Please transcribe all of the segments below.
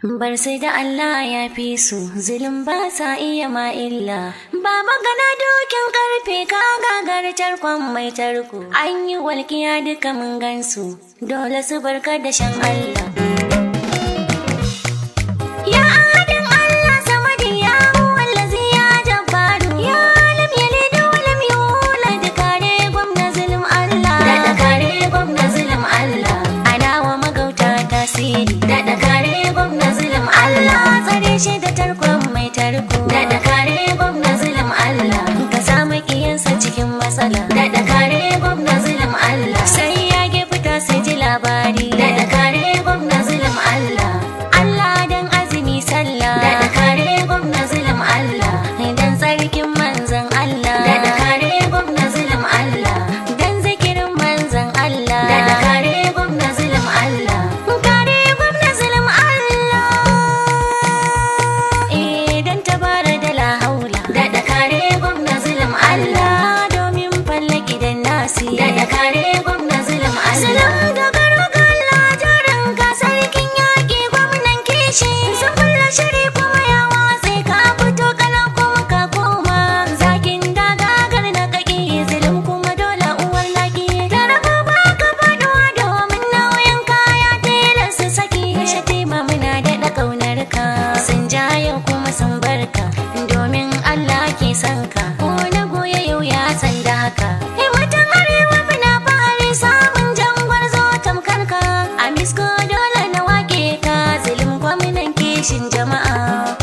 Bar sai da Allah ya fi su zulum ba sa iya ma illa. Ba magana dokin karfe ka gagar tarkon mai tarko. An yi walƙiya duka mun gansu dole su barka da shan Allah. Ya ahadin Allah samadi ya wallazi ya jabbaru ya lam yalid wa lam yulad kare gwamna zulum Allah. Da kare gwamna zulum Allah. Ana wa magauta tasiri. Da kare gwamna zulum Allah. Tsare shi da tarkon mai tarko. Da kare gwamna zulum Allah. Ka samu kiyansa cikin matsala. Da kare gwamna zulum Allah. Sai ya fita sai ji labari. Da kare gwamna zulum Allah. Allah dan azumi sallah. Da kare gwamna zulum Allah. Dan tsarkin manzon Allah. Da kare gwamna zulum Allah. Dan zikirin manzon Allah. Da kare gwamna zulum Allah. Kare gwamna zulum Allah. Eh dan tabara da la haula. Da kare gwamna zulum Allah. Domin falle gidan nasi. Da kare gwamna zulum Allah. Salam da garuga Allah jarin ka sarkin yaƙi gwamnan kishi. Sun kulla shiri kuma ya watse ka fito kana kuma ka koma. Zakin dagagar na kaki zulum kuma dole uwar laki. Da rabo ba ka faɗuwa domin nauyin kaya tilas su saki. Shatima muna daɗa ƙaunar ka. Sun ja yau kuma sun barka. Domin Allah ke son ka. Ko na goya yau ya san da haka. Himmatan arewa muna fari samun jangwar zo tamkar ka. A misko dole na wake ka. Zulum gwamnan kishin jama'a.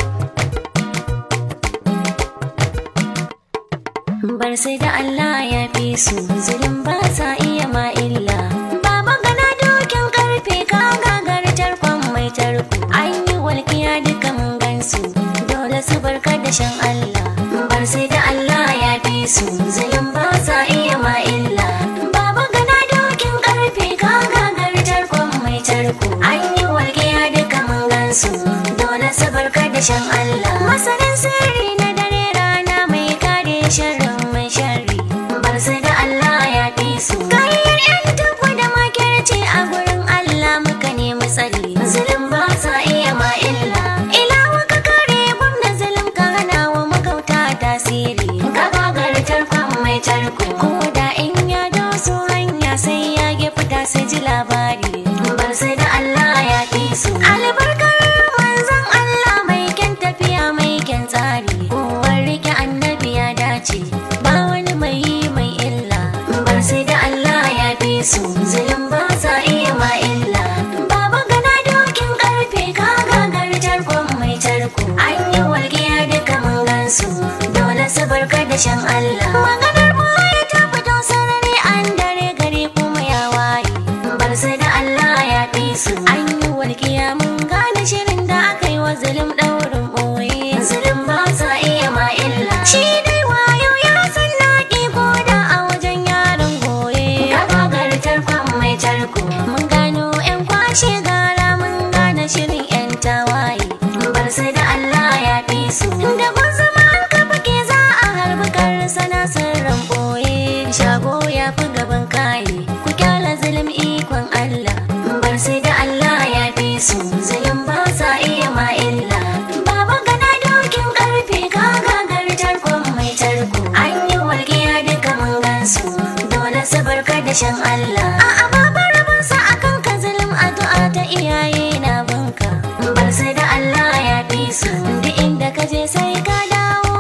Bar sai da Allah ya fi su zulum ba sa iya ma illa. Ba magana dokin karfe ka gagar tarkon mai tarko. An yi walƙiya duka mun gansu dole su barka da shan Allah. Bar sai da Allah ya fi su zulum ba sa iya ma illa. Ba magana dokin karfe ka gagar tarkon mai tarko. An yi walƙiya duka mun gansu dole su barka da shan Allah. Masanin sirri na dare rana mai kare sharrin mai sharri. Bar sai da Allah ya fi su. Kayan yan tukwa da makirci a gurin Allah muka nemi tsari. Zulum ba sa iya ma illa. Ilawa ka kare gwamna zulum ka hana wa magauta tasiri. Ka gagar tarkon mai tarko. Ko da in ya doso hanya sai ya ge fita sai ji labari. Bar sai da Allah ya fi su. Albarkar manzon Allah mai kyan tafiya mai kyan tsari. Kowar rike annabi ya dace. Ba wani mai yi mai illa. Bar sai da Allah ya fi su. Zulum ba sa iya ma illa. Baba gana dokin karfe ka gagar tarkon mai tarko. An yi walƙiya duka mun gansu. Dole su barka da shan Allah. Maganar mu ta fito sarari an dare gari kuma ya waye. Bar sai da Allah ya fi su. An yi walƙiya mun gane shirin da aka yi wa zulum ɗaurin ɓoye. Zulum ba sa iya ma illa. Shi dai wayo ya san naƙi ko da a wajen yaron goye. Gabagar tarkon mai tarko. Mun gano 'yan kwashe gara mun gane shirin 'yan tawaye. Bar sai da Allah ya fi su. Da kun zama an kafa ke za a harbi sana sirrin ɓoye. Shago ya fi gaban kaye. Ku kyala zulum ikon Allah. Bar sai da Allah ya fi su. Zulum ba sa iya ma illa. Baba gana dokin karfe ka gagar tarkon mai tarko. An yi walƙiya duka mun gansu. Dole su barka da shan Allah. A'a baba rabonsa akan ka zulum addu'a ta iyaye na bunka. Bar sai da Allah